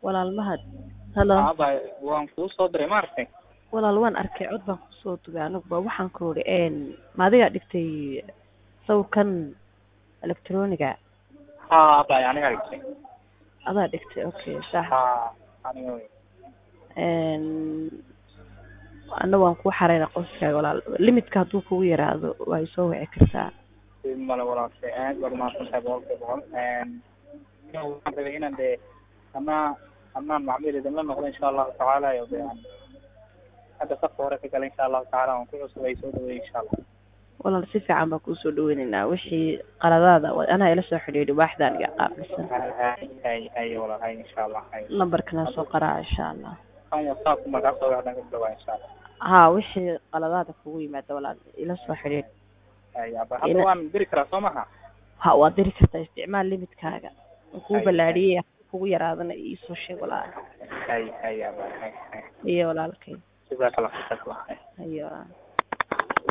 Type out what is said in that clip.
walaal mahad halo Aba waan kuu soo diray maaragtay walaal waan arkay cod baan kusoo dugay anaguba waxaan ku uri ma adigaa dhigtay sawirkan electroniga ha aba aniga dhigtay adaa dhigtay okay sax ha aniga wey ana waan kuu xareyna qoyskaaga walaal limitka hadduu kugu yaraado waa isoo wici kartaa male walaashay aad baad umahadsantahay boqolkiiba boqol waxaan rabay inaan dee ama amaan macmiil idinla noqdo insha allahu tacaala iyo de aan hadda safka hore ka gala insha allahu tacaala waan ku cusubay soo dhaweey insha allah walaal si fiican baan kuusoo dhaweyneynaa wixii qaladaada wa- anaa ila soo xidhiidhi waaxdaan iga qaabilsan hay hay hay walaal hay insha allah hay lambarkana soo qaraa insha allah kan whatsapp markaa soo wacdan ka dhawaa insha allah haa wixii qaladaada kugu yimaada walaal ila soo xidhiidh hay aba hadda waan diri karaa soo maha ha waad diri kartaa isticmaal limitkaaga kuu Hay, ballaadhiyey kugu yaraadana iisoo sheeg walaal hay hay aba hay hay iyo walaalkay jazakallah khayr iyo walaal